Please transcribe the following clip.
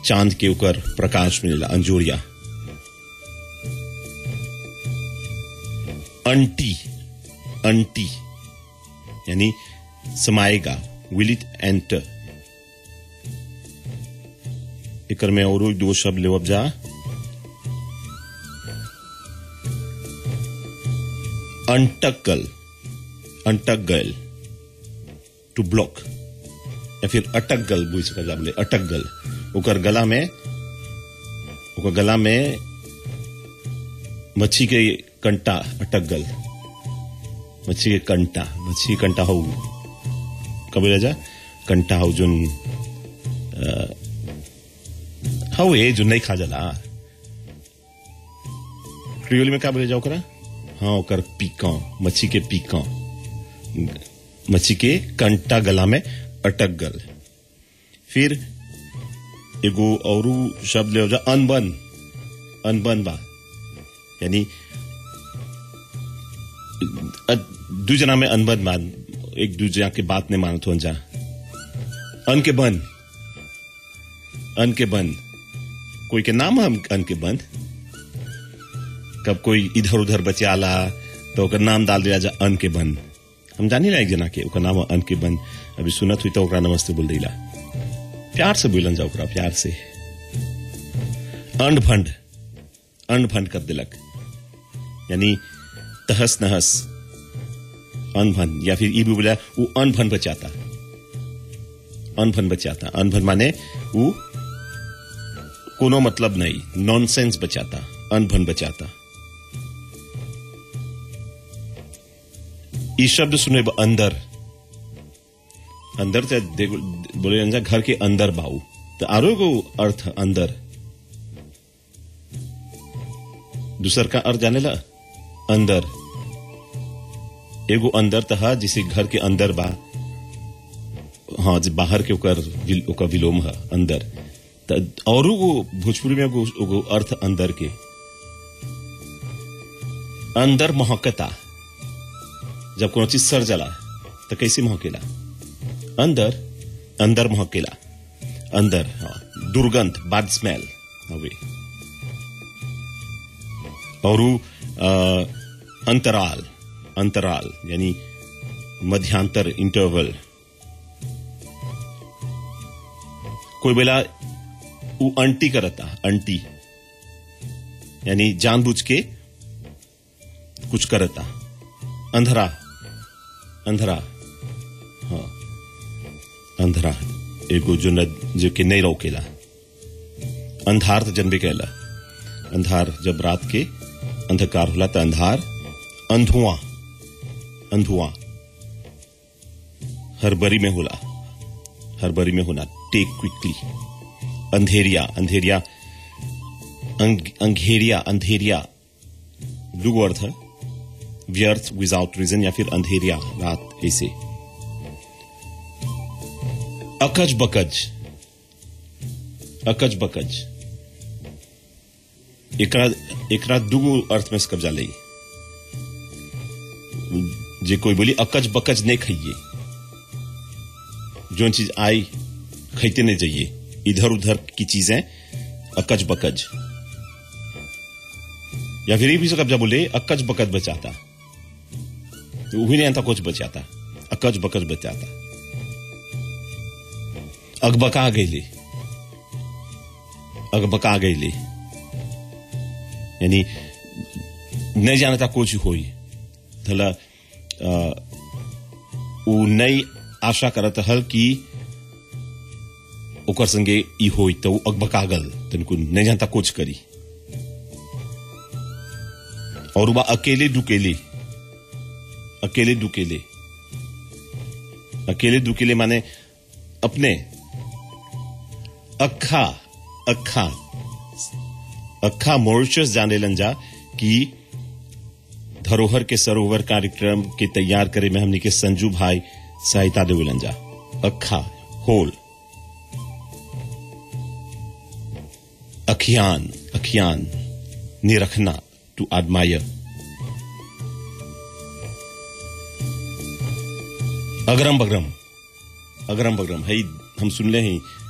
चांद के ऊपर प्रकाश मिलेला अंजोरिया अंटी अंटी यानी समाएगा विल इट एंटर एकर में और दो शब्द लेवब जा अंटक गल अंटक गल टू ब्लॉक या फिर अटक गल बुझ सका जा बोले अटक गल ओकर गला में ओकर गला में मच्छी के कंटा अटक गल मच्छी के कंटा मच्छी के कंटा हो कब राजा कंटा हो जोन हो ये जो नहीं खा जाला क्रियोल में क्या बोले जाओ करा हाँ ओकर पीका मच्छी के पीका मच्छी के कंटा गला में अटक गल फिर एगो और शब्द ले जा अनबन अनबन बा यानी दू जना में अनबन मान एक दूसरे के बात नहीं मानत हो जा अन के बन अन के बन कोई के नाम हम अन के बंद कब कोई इधर उधर बचाला तो ओकर नाम डाल दिया जा अन के बन हम जानी रहा एक जना के ओकर नाम अन के बन अभी सुनत हुई तो ओकरा नमस्ते बोल दिला प्यार से बोलन जा ओकरा प्यार से अंड फंड अंड फंड कर दिलक यानी तहस नहस अनभन या फिर ई भी बोला वो अनभन बचाता अनभन बचाता अनभन माने वो कोनो मतलब नहीं नॉनसेंस बचाता अनभन बचाता ई शब्द सुने अंदर अंदर से बोले जा घर के अंदर बाऊ तो आरो को अर्थ अंदर दूसर का अर्थ जाने ला अंदर एगो अंदर तहा जिसे घर के अंदर बा हाँ जो बाहर के ओकर ओकर विलोम है अंदर और भोजपुरी में एगो अर्थ अंदर के अंदर महकता जब कोनो चीज सर जला तो कैसे महकेला अंदर अंदर महकेला अंदर हाँ दुर्गंध बैड स्मेल हवे और अंतराल अंतराल यानी मध्यांतर इंटरवल कोई बेला वो अंटी करता अंटी यानी जानबूझ के कुछ करता अंधरा अंधरा हाँ अंधरा एगो जो न जो कि नहीं रोकेला अंधार तो जन्मे कहला अंधार जब रात के अंधकार होला तो अंधार अंधुआ अंधुआ हर बरी में होला हर बरी में होना टेक क्विकली अंधेरिया अंधेरिया अंग, अंधेरिया अंधेरिया दुगो अर्थ है व्यर्थ विदाउट रीजन या फिर अंधेरिया रात ऐसे अकज बकज अकज बकज एकरा एकरा दुगो अर्थ में कब्जा ले जे कोई बोली अकज बकज नहीं खाइए जो चीज आई खाते नहीं जाइए इधर उधर की चीजें अकज बकज या फिर ये भी कब्जा बोले अकज बकज बचाता तो वही नहीं आता कुछ बचाता अकज बकज बचाता अगबका गईले अगबका गईले यानी नहीं जानता कुछ होई थला वो नई आशा करत हल कि ओकर संगे ई होई तो वो अगबकागल तनको नहीं जानता कुछ करी और वह अकेले दुकेले अकेले दुकेले अकेले दुकेले माने अपने अखा अखा अखा मॉरिशस जाने लंजा कि धरोहर के सरोवर कार्यक्रम के तैयार करे में हमने के संजू भाई सहायता दे लंजा अखा होल अखियान अखियान निरखना टू admire अगरम बगरम अगरम बगरम है हम सुन ले हैं